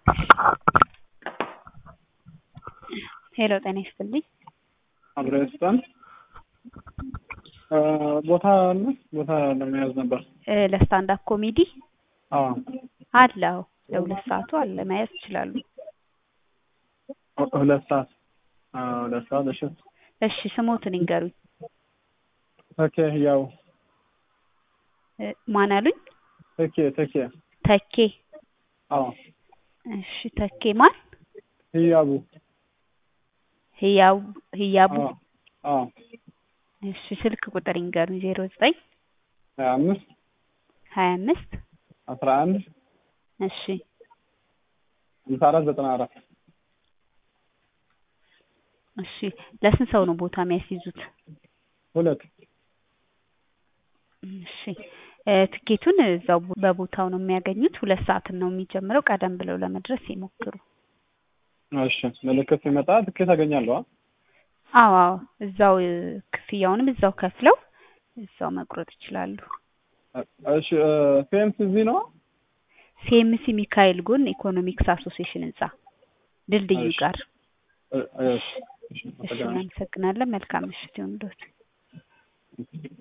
ሄሎ ጤና ይስጥልኝ። አብረን ስጠን ቦታ አለ ቦታ ለመያዝ ነበር። እ ለስታንድ አፕ ኮሜዲ አዎ አለ። አዎ ለሁለት ሰዓቱ አለ መያዝ ይችላሉ። ሁለት ሰዓት አዎ ሁለት ሰዓት እሺ እሺ ስሞትን ይንገሩኝ። ተኬ ያው እ ማን አሉኝ? ተኬ ተኬ ተኬ አዎ እሺ ተኬ ማን? ህያቡ ህያው ህያቡ አዎ አዎ እሺ ስልክ ቁጥር ይንገሩኝ። ዜሮ ዘጠኝ ሀያ አምስት ሀያ አምስት አስራ አንድ እሺ ሃምሳ አራት ዘጠና አራት እሺ ለስንት ሰው ነው ቦታ የሚያስይዙት? ሁለት እሺ እ ትኬቱን እዛው በቦታው ነው የሚያገኙት። ሁለት ሰዓት ነው የሚጀምረው። ቀደም ብለው ለመድረስ ይሞክሩ። እሺ ምልክት ሲመጣ ትኬት አገኛለሁ። አ? አዎ አዎ እዛው እ ክፍያውንም እዛው ከፍለው እዛው መቁረጥ ይችላሉ። እሺ ፌምስ እዚህ ነው? ሲኤምሲ ሚካኤል ጎን ኢኮኖሚክስ አሶሲዬሽን ህንጻ ድልድዩ እሺ። ጋር። እ- እሺ እሺ እሺ እናመሰግናለን። መልካም ምሽት ይሁንልዎት።